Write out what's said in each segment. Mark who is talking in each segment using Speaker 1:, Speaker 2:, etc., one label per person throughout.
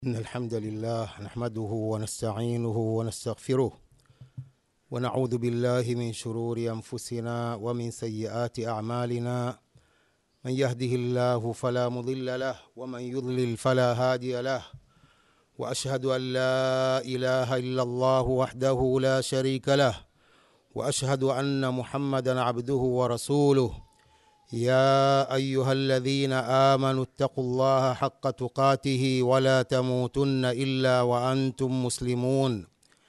Speaker 1: إن الحمد لله نحمده ونستعينه ونستغفره ونعوذ بالله من شرور أنفسنا ومن سيئات أعمالنا من يهده الله فلا مضل له ومن يضلل فلا هادي له وأشهد أن لا إله إلا الله وحده لا شريك له وأشهد أن محمدا عبده ورسوله يا ايها الذين امنوا اتقوا الله حق تقاته ولا تموتن الا وانتم مسلمون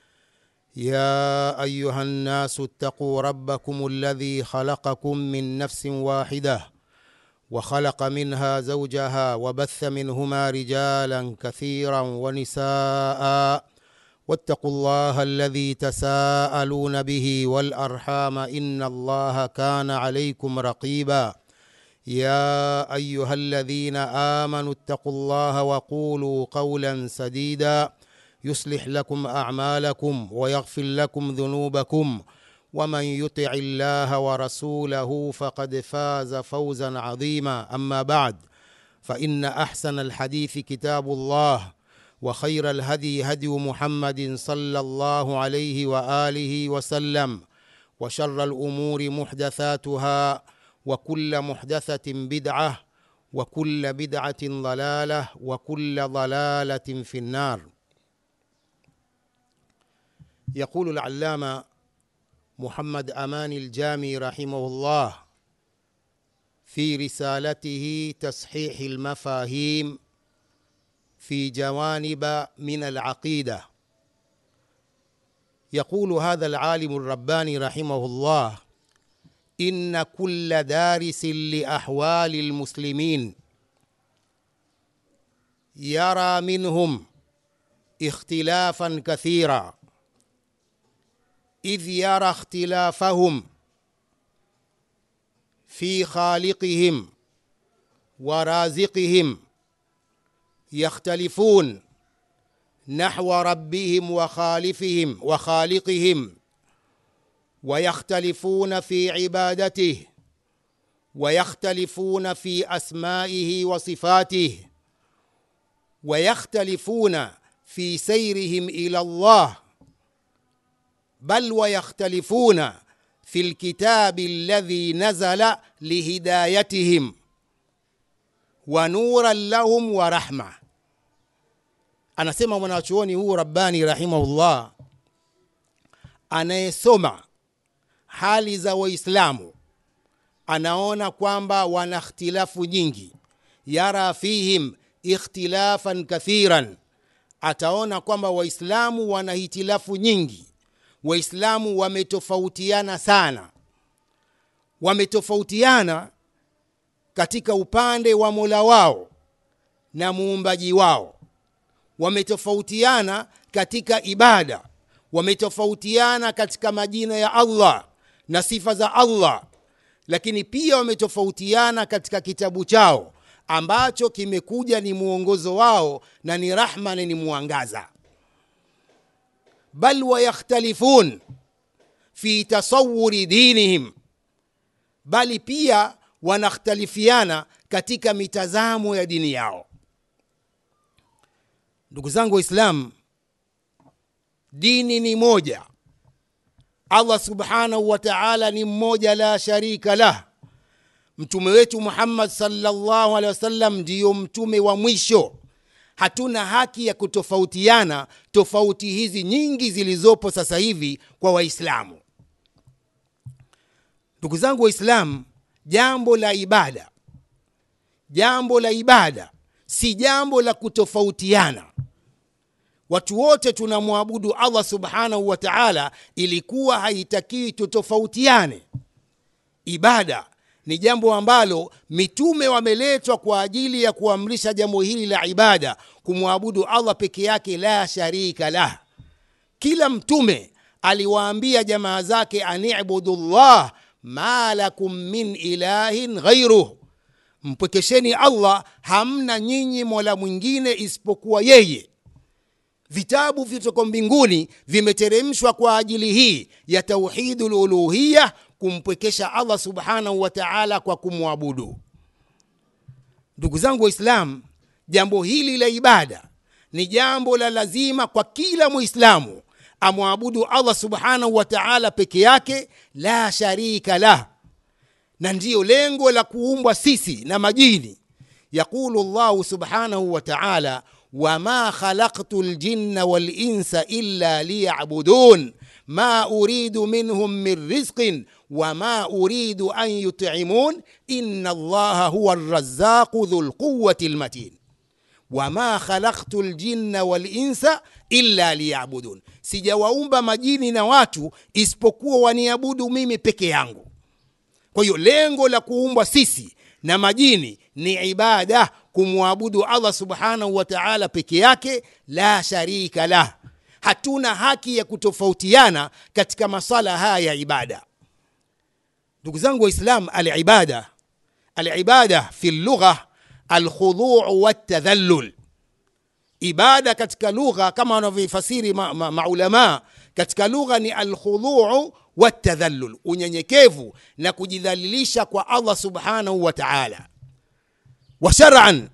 Speaker 1: يا ايها الناس اتقوا ربكم الذي خلقكم من نفس واحده وخلق منها زوجها وبث منهما رجالا كثيرا ونساء واتقوا الله الذي تساءلون به والارحام ان الله كان عليكم رقيبا يا ايها الذين امنوا اتقوا الله وقولوا قولا سديدا يصلح لكم اعمالكم ويغفر لكم ذنوبكم ومن يطع الله ورسوله فقد فاز فوزا عظيما اما بعد فان احسن الحديث كتاب الله وخير الهدي هدي محمد صلى الله عليه واله وسلم وشر الامور محدثاتها وكل محدثه بدعه وكل بدعه ضلاله وكل ضلاله في النار يقول العلامه محمد امان الجامي رحمه الله في رسالته تصحيح المفاهيم في جوانب من العقيده يقول هذا العالم الرباني رحمه الله ان كل دارس لاحوال المسلمين يرى منهم اختلافا كثيرا اذ يرى اختلافهم في خالقهم ورازقهم يختلفون نحو ربهم وخالفهم وخالقهم ويختلفون في عبادته ويختلفون في اسمائه وصفاته ويختلفون في سيرهم الى الله بل ويختلفون في الكتاب الذي نزل لهدايتهم ونورا لهم ورحمه anasema mwanachuoni huu rabbani rahimahullah anayesoma hali za waislamu anaona kwamba wana ikhtilafu nyingi yara fihim ikhtilafan kathiran ataona kwamba waislamu wana hitilafu nyingi waislamu wametofautiana sana wametofautiana katika upande wa mola wao na muumbaji wao wametofautiana katika ibada wametofautiana katika majina ya allah na sifa za allah lakini pia wametofautiana katika kitabu chao ambacho kimekuja ni mwongozo wao na ni rahma na ni mwangaza bal wayakhtalifun fi tasawuri dinihim bali pia wanakhtalifiana katika mitazamo ya dini yao ndugu zangu waislamu dini ni moja allah subhanahu wa taala ni mmoja la sharika lah mtume wetu muhammad salllahu alehi wasallam ndiyo mtume wa mwisho hatuna haki ya kutofautiana tofauti hizi nyingi zilizopo sasa hivi kwa waislamu ndugu zangu waislamu jambo la ibada jambo la ibada si jambo la kutofautiana watu wote tunamwabudu allah subhanahu wa taala ilikuwa haitakiwi tutofautiane ibada ni jambo ambalo mitume wameletwa kwa ajili ya kuamrisha jambo hili la ibada kumwabudu allah peke yake la sharika lah kila mtume aliwaambia jamaa zake anibudu llah ma lakum min ilahin ghairuh mpwekesheni allah hamna nyinyi mola mwingine isipokuwa yeye vitabu vitoko mbinguni vimeteremshwa kwa ajili hii ya tauhidu luluhiya kumpwekesha allah subhanahu wa taala kwa kumwabudu ndugu zangu waislamu jambo hili la ibada ni jambo la lazima kwa kila muislamu amwabudu allah subhanahu wa taala peke yake la sharika lah na ndiyo lengo la kuumbwa sisi na majini yaqulu llahu subhanahu wa taala wama khalaqtu ljinna walinsa illa liyabudun ma uridu minhum min rizqin wama uridu an yut'imun inna allaha huwa arrazzaqu dhu lquwati lmatin wama khalaqtu ljinna walinsa illa liyabudun sijawaumba majini na watu isipokuwa waniabudu mimi peke yangu kwa hiyo lengo la kuumbwa sisi na majini ni ibada kumwabudu allah subhanahu wa taala peke yake la sharika lah hatuna haki ya kutofautiana katika masala haya ya ibada ndugu zangu waislam alibada alibada fi lugha alkhuduu waltadhallul ibada katika lugha kama wanavyoifasiri maulamaa ma, ma katika lugha ni alkhuduu waltadhallul unyenyekevu na kujidhalilisha kwa allah subhanahu wa taala wa shar'an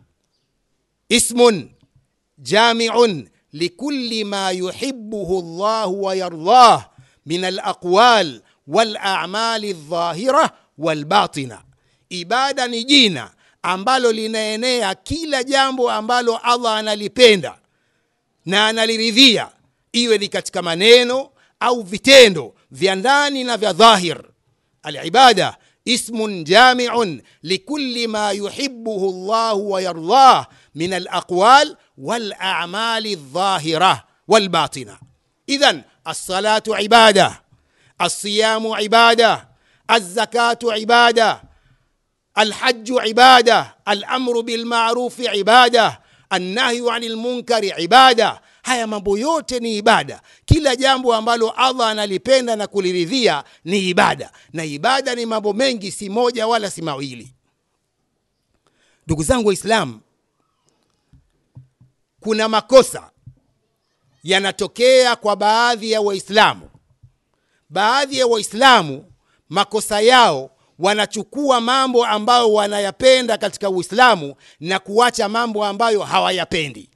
Speaker 1: ismun jamiun likuli ma yuhibuhu llahu wayardah min alaqwal walamali ldhahira walbatina ibada ni jina ambalo linaenea kila jambo ambalo allah analipenda na analiridhia iwe ni katika maneno au vitendo vya ndani na vya dhahir alibada ismun jamiun likuli ma yuhibuhu llahu wayardah min alaqwal walamali ldhahira walbatina idhan alsalatu ibada alsiyamu ibada alzakatu ibada الحج عباده الامر بالمعروف عباده النهي عن المنكر عباده haya mambo yote ni ibada kila jambo ambalo allah analipenda na kuliridhia ni ibada na ibada ni mambo mengi si moja wala si mawili ndugu zangu waislamu kuna makosa yanatokea kwa baadhi ya waislamu baadhi ya waislamu makosa yao wanachukua mambo ambayo wanayapenda katika uislamu na kuacha mambo ambayo hawayapendi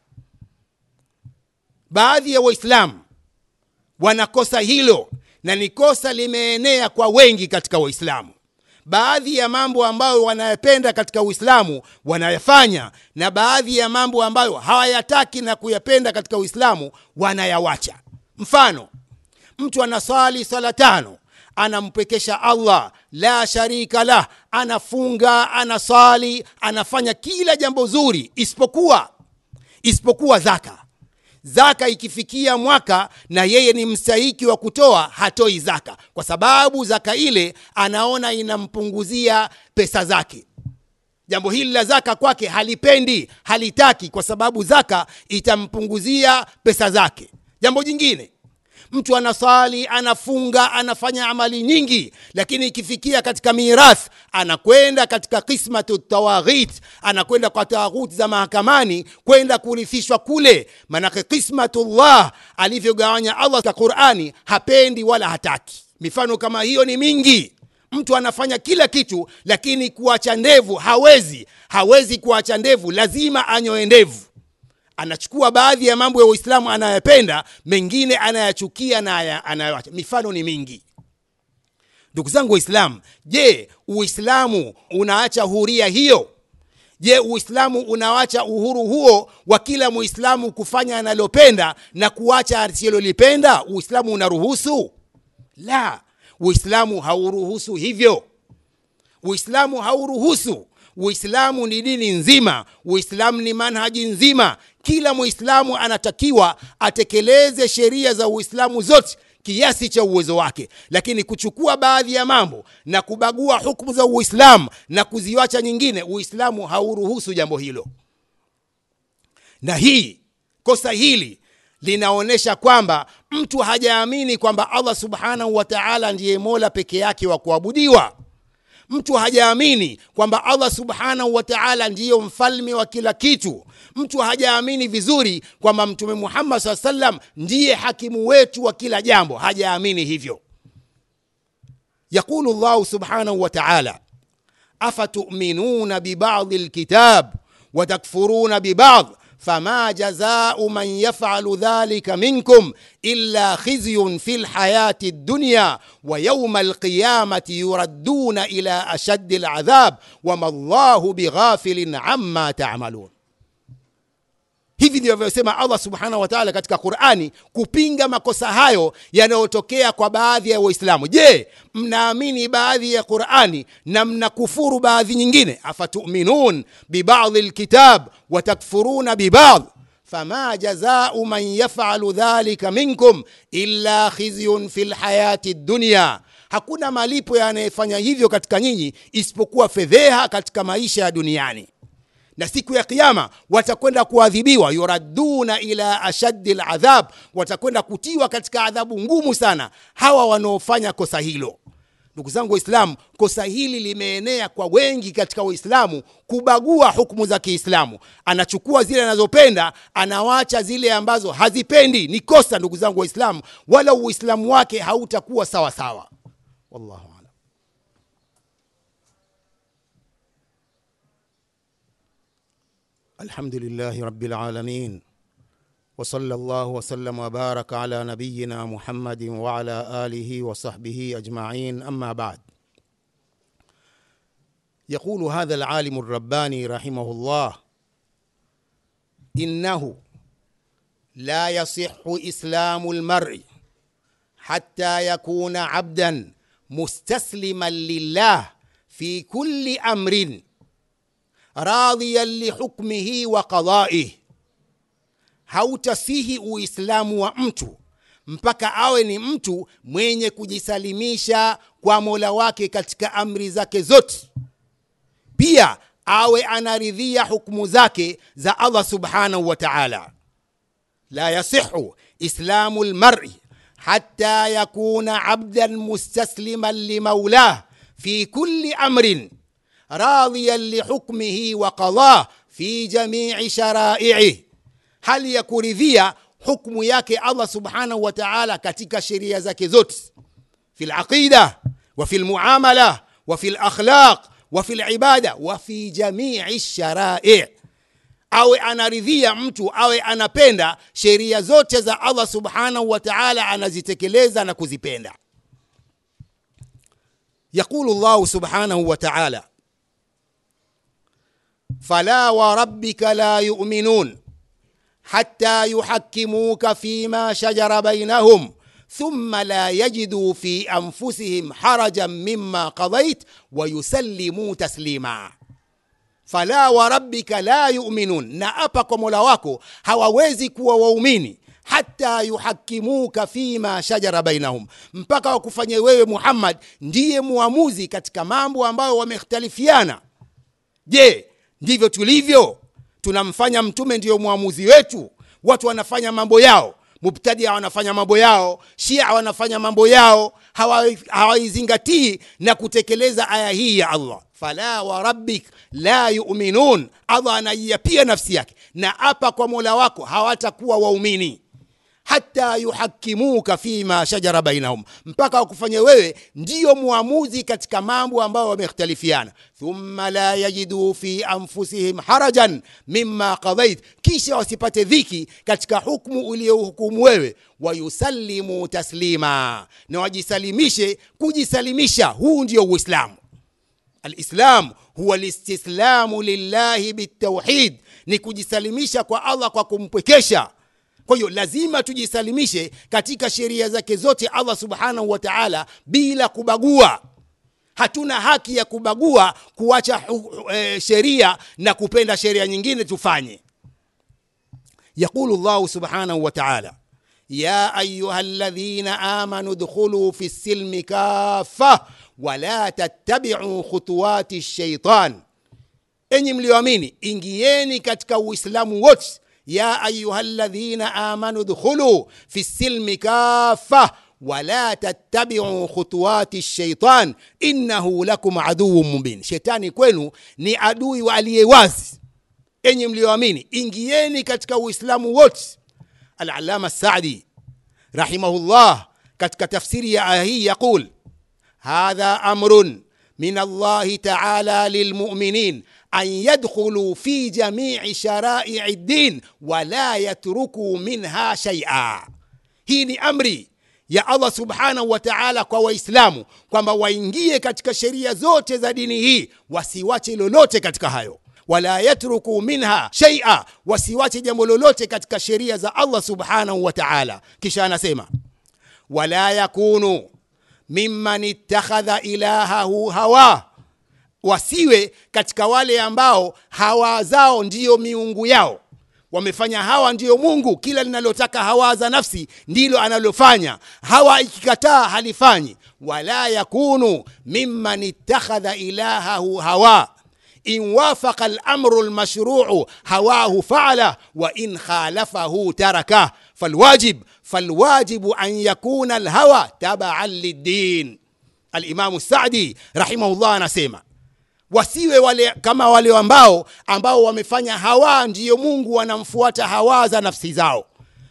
Speaker 1: baadhi ya waislamu wanakosa hilo na ni kosa limeenea kwa wengi katika waislamu baadhi ya mambo ambayo wanayapenda katika uislamu wanayafanya na baadhi ya mambo ambayo hawayataki na kuyapenda katika uislamu wanayawacha mfano mtu anaswali swala tano anampekesha allah la sharika lah anafunga anasali anafanya kila jambo zuri isipokuwa isipokuwa zaka zaka ikifikia mwaka na yeye ni mstahiki wa kutoa hatoi zaka kwa sababu zaka ile anaona inampunguzia pesa zake jambo hili la zaka kwake halipendi halitaki kwa sababu zaka itampunguzia pesa zake jambo jingine mtu anasali anafunga anafanya amali nyingi lakini ikifikia katika mirath anakwenda katika kismatu tawaghit anakwenda kwa tawaghut za mahakamani kwenda kurithishwa kule manake kismatullah alivyogawanya allah katika qurani hapendi wala hataki mifano kama hiyo ni mingi mtu anafanya kila kitu lakini kuacha ndevu hawezi hawezi kuacha ndevu lazima anyoe ndevu anachukua baadhi ya mambo ya uislamu anayopenda mengine anayachukia na anayoacha mifano ni mingi ndugu zangu waislamu je uislamu unaacha huria hiyo je uislamu unawacha uhuru huo wa kila muislamu kufanya analopenda na kuacha asilolipenda uislamu unaruhusu la uislamu hauruhusu hivyo uislamu hauruhusu uislamu ni dini nzima uislamu ni manhaji nzima kila muislamu anatakiwa atekeleze sheria za uislamu zote kiasi cha uwezo wake lakini kuchukua baadhi ya mambo na kubagua hukumu za uislamu na kuziwacha nyingine uislamu hauruhusu jambo hilo na hii kosa hili linaonyesha kwamba mtu hajaamini kwamba allah subhanahu wa taala ndiye mola peke yake wa kuabudiwa mtu hajaamini kwamba allah subhanahu wa taala ndiyo mfalme wa kila kitu mtu hajaamini vizuri kwamba mtume muhammad saa salam ndiye hakimu wetu wa kila jambo hajaamini hivyo yaqulu llahu subhanahu wa taala afatuminuna bibadi lkitab watakfuruna bibad fama jazau man yafalu dhalika minkum illa khizyun fi lhayati dunya wa yauma alqiyamati yuradduna ila ashaddi ladhab wama llahu bighafilin amma tamalun hivi ndivyo vyosema allah subhanahu wa taala katika qurani kupinga makosa hayo yanayotokea kwa baadhi ya waislamu je mnaamini baadhi ya qurani na mnakufuru baadhi nyingine afatuminun bibadhi lkitab watakfuruna bibadh fama jazau man yafalu dhalika minkum illa khizyun fi lhayati dunya hakuna malipo yanayefanya hivyo katika nyinyi isipokuwa fedheha katika maisha ya duniani na siku ya kiyama watakwenda kuadhibiwa yuraduna ila ashaddi ladhab watakwenda kutiwa katika adhabu ngumu sana hawa wanaofanya kosa hilo ndugu zangu waislamu kosa hili limeenea kwa wengi katika waislamu kubagua hukumu za kiislamu anachukua zile anazopenda anawacha zile ambazo hazipendi ni kosa ndugu zangu waislamu wala uislamu wake hautakuwa sawa sawa wallahu alam الحمد لله رب العالمين وصلى الله وسلم وبارك على نبينا محمد وعلى اله وصحبه اجمعين اما بعد يقول هذا العالم الرباني رحمه الله انه لا يصح اسلام المرء حتى يكون عبدا مستسلما لله في كل امر radhiyan lihukmihi wa qadaih hautasihi uislamu wa mtu mpaka awe ni mtu mwenye kujisalimisha kwa mola wake katika amri zake zote pia awe anaridhia hukumu zake za allah subhanahu wa taala la yasihu islamu lmari hata yakuna abdan mustasliman limaulah fi kulli amrin راضيا لحكمه وقضاه في جميع شرائعه هل يكرذيا حكم yake Allah subhanahu wa ta'ala katika sheria zake zote في العقيدة وفي المعاملة وفي الأخلاق وفي العبادة وفي جميع الشرائع awe anaridhia mtu awe anapenda sheria zote za Allah subhanahu wa ta'ala anazitekeleza na kuzipenda يقول الله سبحانه وتعالى فلا وربك لا يؤمنون حتى يحكموك فيما شجر بينهم ثم لا يجدوا في انفسهم حرجا مما قضيت ويسلموا تسليما fala warabbika la yuminun na apa kwa mola wako hawawezi kuwa waumini hata yuhakimuka fima shajara bainahum mpaka wakufanye wewe muhammad ndiye muamuzi katika mambo ambayo wamekhtalifiana je ndivyo tulivyo tunamfanya mtume ndiyo mwamuzi wetu watu wanafanya mambo yao mubtadia wanafanya mambo yao shia wanafanya mambo yao hawaizingatii na kutekeleza aya hii ya allah fala warabbik la yuminun allah anaiapia nafsi yake na apa kwa mola wako hawatakuwa waumini hata yuhakimuka fima shajara bainahum mpaka wakufanye wewe ndiyo muamuzi katika mambo ambayo wamekhtalifiana thumma la yajiduu fi anfusihim harajan mima qadait kisha wasipate dhiki katika hukmu uliohukumu wewe wayusallimu taslima na wajisalimishe kujisalimisha huu ndio uislamu alislam huwa listislamu lillahi bitauhid ni kujisalimisha kwa allah kwa kumpwekesha kwa hiyo lazima tujisalimishe katika sheria zake zote allah subhanahu wa taala bila kubagua hatuna haki ya kubagua kuacha e, sheria na kupenda sheria nyingine tufanye yaqulu llahu subhanahu wa taala ya ayuha ladhina amanu dkhuluu fi lsilmi kafa wala tattabiu khutuwati shaitan enyi mlioamini ingieni katika uislamu wote يا أيها الذين آمنوا ادخلوا في السلم كافة ولا تتبعوا خطوات الشيطان إنه لكم عدو مبين شيطاني kwenu ni adui wa aliyewazi enyi mlioamini ingieni katika uislamu wote alalama sadi rahimahullah katika tafsiri ya aya hii yaqul hadha amrun min allahi taala lilmuminin an yadkhulu fi jamii sharai din wala yatrukuu minha shaia hii ni amri ya allah subhanahu wa taala kwa waislamu kwamba waingie katika sheria zote za dini hii wasiwache lolote katika hayo wala yatruku minha shaia wasiwache jambo lolote katika sheria za allah subhanahu wa taala kisha anasema wala yakunu mimman ittakhadha ilahahu hawa wasiwe katika wale ambao hawa zao ndiyo miungu yao wamefanya hawa ndiyo mungu kila linalotaka hawa za nafsi ndilo analofanya hawa ikikataa halifanyi wala yakunu mimman ittakhadha ilahahu hawa in wafaqa lamru lmashruu hawahu faala wa in khalafahu tarakah falwajib falwajibu an yakuna lhawa tabaan liddin alimamu sadi rahimahullah anasema wasiwe wale kama wale ambao ambao wamefanya hawa ndiyo mungu wanamfuata hawa za nafsi zao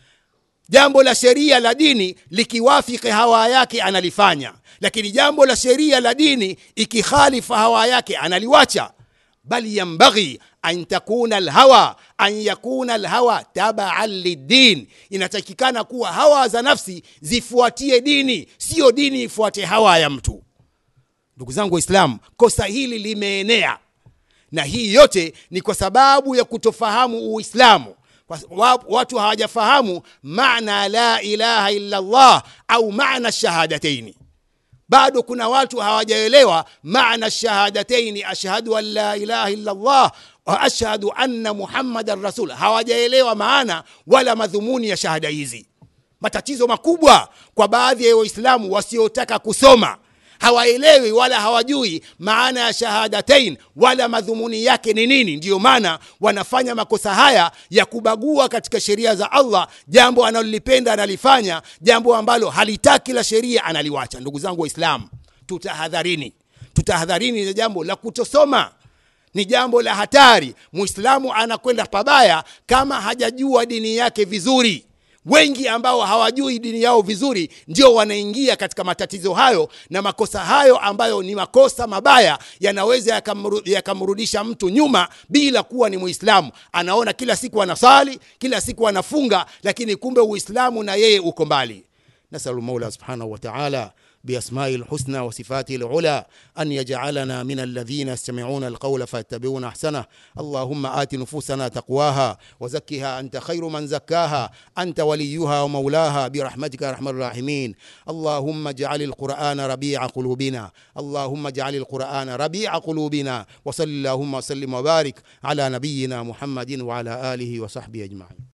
Speaker 1: jambo la sheria la dini likiwafiki hawa yake analifanya lakini jambo la sheria la dini ikikhalifa hawa yake analiwacha bal yambaghi an takuna lhawa an yakuna lhawa tabaan liddin inatakikana kuwa hawa za nafsi zifuatie dini siyo dini ifuate hawa ya mtu ndugu zangu waislamu kosa hili limeenea na hii yote ni kwa sababu ya kutofahamu uislamu watu hawajafahamu maana la ilaha illa llah au maana shahadataini bado kuna watu hawajaelewa maana shahadataini ashhadu an la ilaha illa llah wa ashhadu anna muhammadan rasul hawajaelewa maana wala madhumuni ya shahada hizi matatizo makubwa kwa baadhi ya waislamu wasiotaka kusoma hawaelewi wala hawajui maana ya shahadatain wala madhumuni yake ni nini ndiyo maana wanafanya makosa haya ya kubagua katika sheria za allah jambo analolipenda analifanya jambo ambalo halitaki la sheria analiwacha ndugu zangu waislamu tutahadharini tutahadharini na jambo la kutosoma ni jambo la hatari muislamu anakwenda pabaya kama hajajua dini yake vizuri wengi ambao hawajui dini yao vizuri ndio wanaingia katika matatizo hayo na makosa hayo ambayo ni makosa mabaya yanaweza yakamrudisha mtu nyuma bila kuwa ni muislamu anaona kila siku anasali kila siku anafunga lakini kumbe uislamu na yeye uko mbali nasalu maula subhanahu wataala بأسمائه الحسنى وصفاته العلى أن يجعلنا من الذين يستمعون القول فيتبعون أحسنه اللهم آت نفوسنا تقواها وزكها أنت خير من زكاها أنت وليها ومولاها برحمتك يا أرحم الراحمين اللهم اجعل القرآن ربيع قلوبنا اللهم اجعل القرآن ربيع قلوبنا وصل اللهم وسلم وبارك على نبينا محمد وعلى آله وصحبه أجمعين